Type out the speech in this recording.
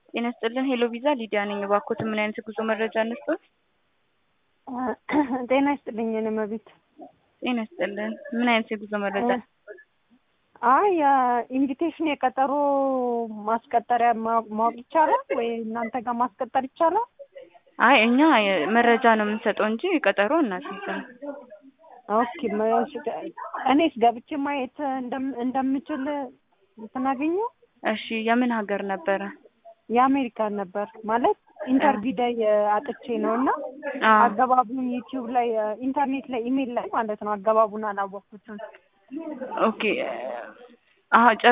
ጤና ይስጥልን ሄሎ ቪዛ ሊዲያ ነኝ። እባክዎት ምን አይነት የጉዞ መረጃ እንስጥዎት? ጤና ይስጥልኝ የኔ መቤት። ጤና ይስጥልን ምን አይነት የጉዞ መረጃ? አይ የኢንቪቴሽን የቀጠሮ ማስቀጠሪያ ማ- ማወቅ ይቻላል ወይ እናንተ ጋር ማስቀጠር ይቻላል? አይ እኛ መረጃ ነው የምንሰጠው እንጂ ቀጠሮ እናስይዝም። ኦኬ መ- እኔስ ገብቼ ማየት እንደም- እንደምችል ስናገኘ እሺ የምን ሀገር ነበረ? የአሜሪካን ነበር ማለት ኢንተርቪው ላይ አጥቼ ነው እና አዎ አገባቡን ዩቲዩብ ላይ ኢንተርኔት ላይ ኢሜል ላይ ማለት ነው አገባቡን አላወቅኩትም። ኦኬ አሀ